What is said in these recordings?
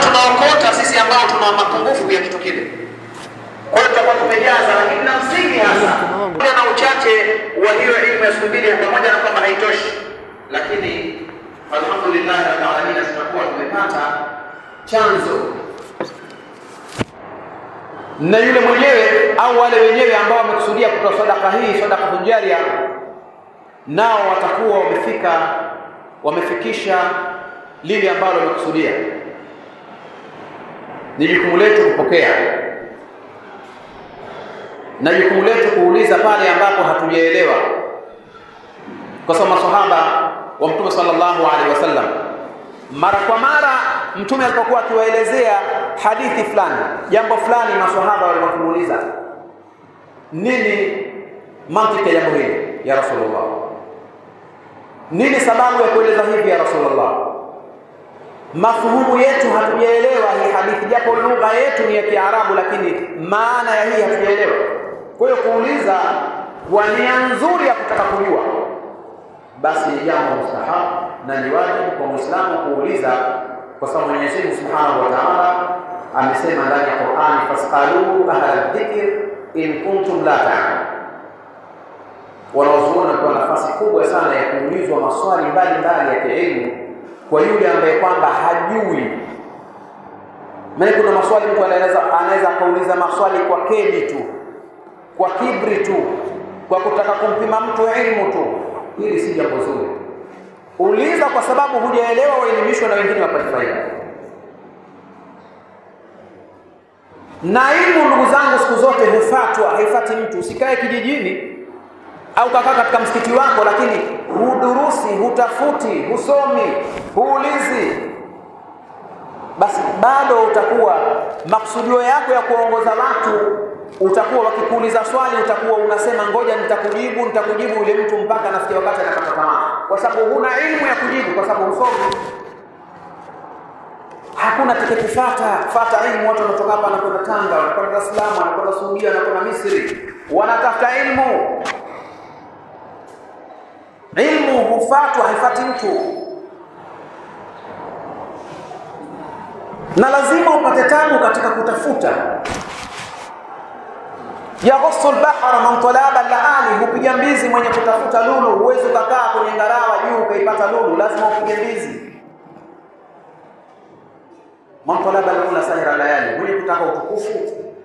tunaokota sisi ambao tuna mapungufu ya kitu kile. Kwa hiyo tutakuwa tumejaza, lakini na msingi hasa pamoja na uchache wa hiyo elimu ya siku mbili, pamoja na kwamba haitoshi, lakini alhamdulillah rabbil alamin, tutakuwa tumepata chanzo na yule mwenyewe au wale wenyewe ambao wamekusudia kutoa sadaka hii, sadaka jaria, nao watakuwa wamefika wamefikisha lile ambalo wamekusudia. Ni jukumu letu kupokea na jukumu letu kuuliza pale ambapo hatujaelewa, kwa sababu masahaba wa Mtume sallallahu alaihi wasallam mara kwa mara Mtume alipokuwa akiwaelezea hadithi fulani, jambo fulani, maswahaba walikuwa kumuuliza nini mantiki ya jambo hili ya Rasulullah, nini sababu ya kueleza hivi ya Rasulullah? Mafuhumu yetu hatujaelewa hii hadithi, japo lugha yetu ni ya Kiarabu, lakini maana ya hii hatujaelewa. Kwa hiyo kuuliza kwa nia nzuri ya kutaka kujua, basi ni jambo mustahabu na ni wajibu kwa Muislamu kuuliza kwa sababu Mwenyezi Mungu Subhanahu wa Ta'ala amesema ndani ya Qur'ani, fasalu ahla dhikr in kuntum la ta'lamun. Wanaozuoni kwa nafasi kubwa sana ya kuulizwa maswali mbalimbali ya kielimu kwa yule ambaye kwamba hajui. Maana kuna maswali mtu anaweza anaweza akauliza maswali kwa kedi tu, kwa kibri tu, kwa kutaka kumpima mtu elimu tu. Hili si jambo zuri. Uliza kwa sababu hujaelewa, waelimishwe na wengine wapate faida. Na elimu, ndugu zangu, siku zote hufatwa, haifati mtu. Usikae kijijini au kakaa katika msikiti wako, lakini hudurusi, hutafuti, husomi, huulizi, basi bado utakuwa maksudio yako ya kuongoza watu utakuwa wakikuuliza swali utakuwa unasema ngoja nitakujibu nitakujibu yule mtu mpaka nafikia wakati anakata tamaa, kwa sababu huna elimu ya kujibu, kwa sababu husomi. Hakuna atakayekufuata fata elimu. Watu wanatoka hapa wanakwenda Tanga, wanakwenda Dar es Salaam, wanakwenda Saudia, wanakwenda Misri, wanatafuta elimu. Ilmu hufatwa, haifati mtu, na lazima upate tabu katika kutafuta yaghussu lbahra man talaba laali, hupiga mbizi mwenye kutafuta lulu. Huwezi ukakaa kwenye ngarawa juu ukaipata lulu, lazima upige mbizi. Man talaba lula sahira layali, mwenye kutaka utukufu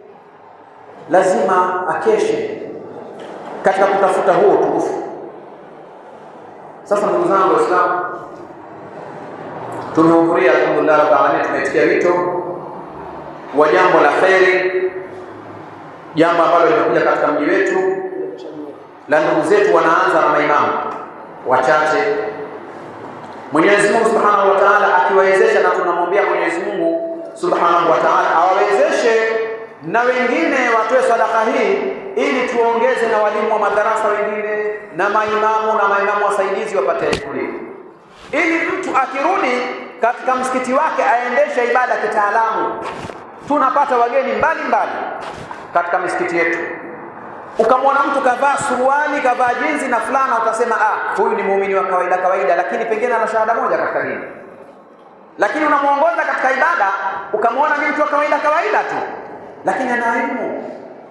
lazima akeshe katika kutafuta huo utukufu. Sasa ndugu zangu Waislamu, tumehudhuria alhamdulillah rabbil alamin, tumetikia wito wa jambo la kheri jambo ambalo limekuja katika mji wetu la ndugu zetu wanaanza na maimamu wachache. Mwenyezi Mungu Subhanahu wa Ta'ala akiwawezesha, na tunamwambia Mwenyezi Mungu Subhanahu wa Ta'ala awawezeshe na wengine watoe sadaka hii, ili tuongeze na walimu wa madarasa wengine na maimamu na maimamu wasaidizi wapate elimu hii, ili mtu akirudi katika msikiti wake aendeshe ibada kitaalamu. Tunapata wageni mbalimbali mbali katika misikiti yetu. Ukamwona mtu kavaa suruali kavaa jinzi na fulana, utasema ah, huyu ni muumini wa kawaida kawaida, lakini pengine ana shahada moja katika dini. Lakini unamwongoza katika ibada, ukamwona ni mtu wa kawaida kawaida tu, lakini ana elimu.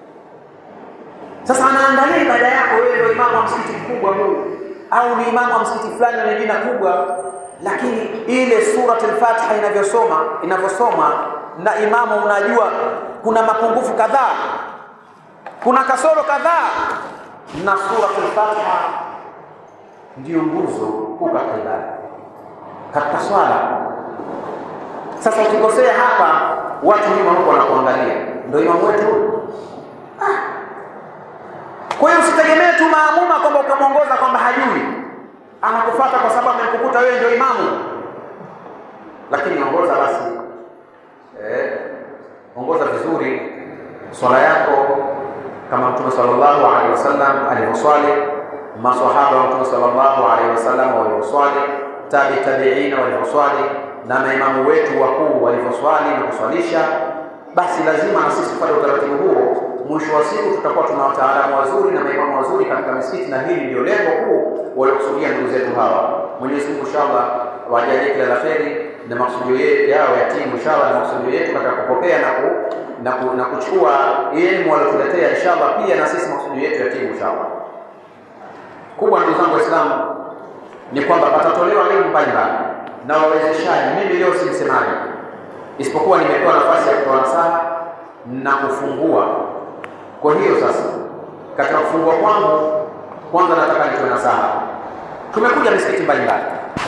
Sasa anaangalia ibada yako, wewe ndio imamu wa msikiti mkubwa huu, au ni imamu wa msikiti fulani wenye jina kubwa, lakini ile Suratul Fatiha inavyosoma inavyosoma na imamu, unajua kuna mapungufu kadhaa, kuna kasoro kadhaa, na Suratul Fatiha ndiyo nguzo kuu katika ibada, katika swala. Sasa ukikosea hapa, watu nyuma huko wanakuangalia, ndio imamu wetu ah. Kwa hiyo usitegemee tu maamuma kwamba ukamwongoza kwamba hajui, anakufuata kwa sababu amekukuta wewe ndio imamu, lakini ongoza basi eh, ongoza vizuri swala yako kama Mtume sallallahu alaihi wasallam alivyoswali, maswahaba wa Mtume sallallahu alaihi wasallam walivyoswali, tabi tabiina walivyoswali, na maimamu wetu wakuu walivyoswali na kuswalisha, basi lazima na sisi tupate utaratibu huo. Mwisho wa siku tutakuwa tuna wataalamu wazuri na maimamu wazuri katika misikiti, na hili ndio lengo kuu waliokusudia ndugu zetu hawa. Mwenyezi Mungu inshallah wajalie kila la kheri na maksudio yao ya timu inshallah makusudio yetu katika kupokea na, ku, na, ku, na kuchukua elimu waliotuletea inshallah, pia na sisi makusudio yetu yatimu inshallah. Kubwa ndugu zangu Waislamu ni kwamba patatolewa elimu mbalimbali na wawezeshaji. Mimi leo si msemaji, isipokuwa nimepewa nafasi ya kutoa nasaha na kufungua. Kwa hiyo sasa, katika kufungua kwangu, kwanza nataka nitoe nasaha. Tumekuja misikiti mbalimbali,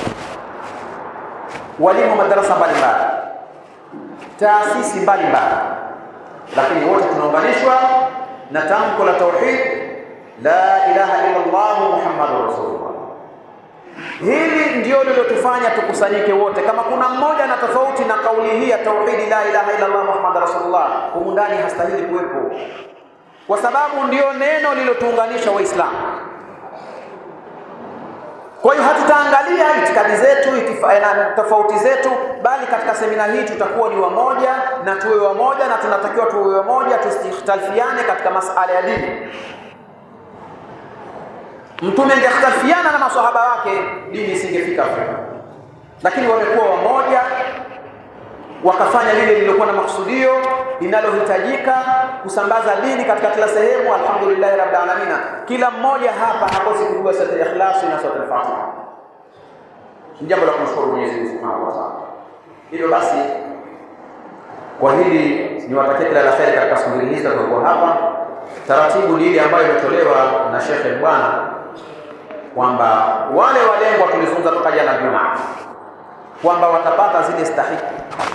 walimu wa madarasa mbalimbali, taasisi mbalimbali, lakini wote tunaunganishwa na tamko la tauhid, la ilaha illa Allah muhammadur rasulullah. Hili ndio lilotufanya tukusanyike wote. Kama kuna mmoja na tofauti na kauli hii ya tauhidi, la ilaha illa Allah muhammadur rasulullah, humu ndani hastahili kuwepo, kwa sababu ndio neno lilotuunganisha Waislamu. Kwa hiyo hatutaangalia itikadi zetu na tofauti zetu, bali katika semina hii tutakuwa ni wamoja na tuwe wamoja, na tunatakiwa tuwe wamoja, tusitalifiane katika masala ya dini. Mtume angekhtalifiana na maswahaba wake, dini isingefika Afrika, lakini wamekuwa wamoja, wakafanya lile lililokuwa na makusudio linalohitajika kusambaza dini katika kila sehemu. Alhamdulillahi rabbil alamin, kila mmoja hapa hakosi kujua sura al-Ikhlas na sura al-Fatiha. Ni jambo la kumshukuru Mwenyezi Mungu Subhanahu wa Ta'ala. Hivyo basi, kwa hili niwatakie kila la kheri katika siku hizi zilizokuwa hapa. Taratibu ni ile ambayo imetolewa na Shekhe Bwana kwamba wale walengwa tulizungumza toka jana Jumaa kwamba watapata zile stahiki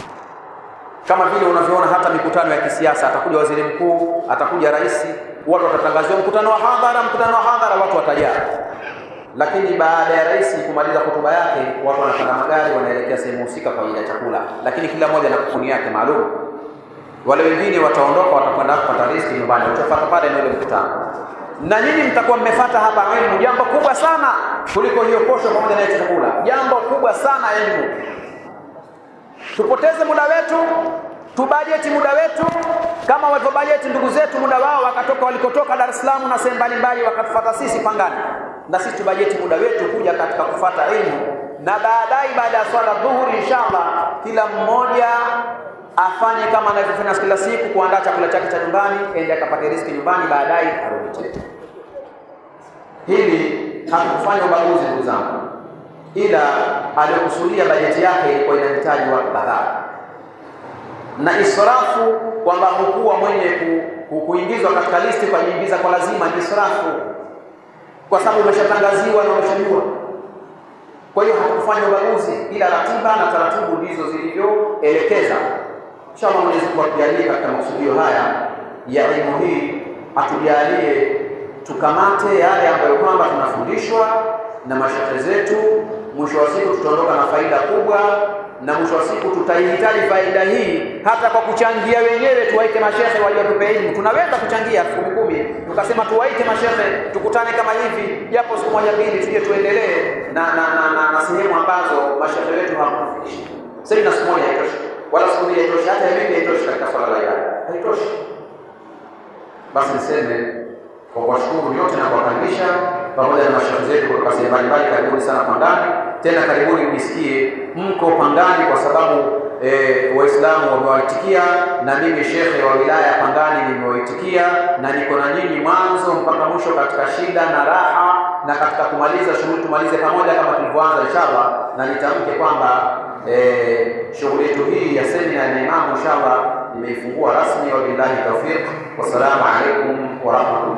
kama vile unavyoona hata mikutano ya kisiasa, atakuja waziri mkuu, atakuja rais, watu watatangaziwa mkutano wa hadhara, mkutano wa hadhara, watu watajaa. Lakini baada ya rais kumaliza hotuba yake, watu wanapanda magari, wanaelekea sehemu husika kwa ajili ya chakula, lakini kila mmoja na kukuni yake maalum. Wale wengine wataondoka, watakwenda kupata riziki nyumbani, utapata pale na ule mkutano. Na nyinyi mtakuwa mmefata hapa elimu, jambo kubwa sana kuliko hiyo posho pamoja na chakula, jambo kubwa sana elimu Tupoteze muda wetu, tubajeti muda wetu kama walivyobajeti ndugu zetu muda wao, wakatoka walikotoka Dar es Salaam na sehemu mbalimbali, wakatufuata sisi Pangani, na sisi tubajeti muda wetu kuja katika kufata elimu, na baadaye baada ya swala dhuhuri, inshallah kila mmoja afanye kama anavyofanya kila siku, kuandaa chakula chake cha nyumbani, ende akapate riziki nyumbani, baadaye arudi tena. Hili hakufanya ubaguzi ndugu zangu ila aliyokusudia bajeti yake ilikuwa inahitaji watu kadhaa, na israfu kwamba hukuwa mwenye ku, ku, kuingizwa katika listi kwa kuingiza kwa lazima ni israfu, kwa sababu umeshatangaziwa na umeshajua. Kwa hiyo hakufanya ubaguzi, ila ratiba na taratibu ndizo zilivyoelekeza. Inshallah, Mwenyezi Mungu atujalie katika makusudio haya ya elimu hii, atujalie tukamate yale ambayo kwamba tunafundishwa na mashehe zetu mwisho wa siku tutaondoka na faida kubwa, na mwisho wa siku tutaihitaji faida hii hata kwa kuchangia wenyewe. Tuwaite mashehe waliotupe elimu, tunaweza kuchangia elfu kumi kumi, tukasema tuwaite mashehe tukutane kama hivi, japo siku moja mbili, tuje tuendelee na na, na, na, na sehemu ambazo mashehe wetu hawakufikisha. Sasa na siku moja haitoshi, wala siku mbili haitoshi, hata wiki haitoshi katika swala la ibada, haitoshi. Basi niseme kwa kuwashukuru nyote na kuwakaribisha pamoja na mashehe zetu kutoka sehemu mbalimbali, karibuni sana Pangani. Tena karibuni mjisikie mko Pangani kwa sababu e, Waislamu wamewaitikia na mimi shekhe wa wilaya ya Pangani nimewaitikia, na niko na nyinyi mwanzo mpaka mwisho katika shida na raha, na katika kumaliza shughuli tumalize pamoja kama tulivyoanza inshallah, na nitamke kwamba e, shughuli yetu hii ya semina ya Imamu inshallah nimeifungua rasmi. Wabillahi tawfiq, wassalamu alaikum warahmatullahi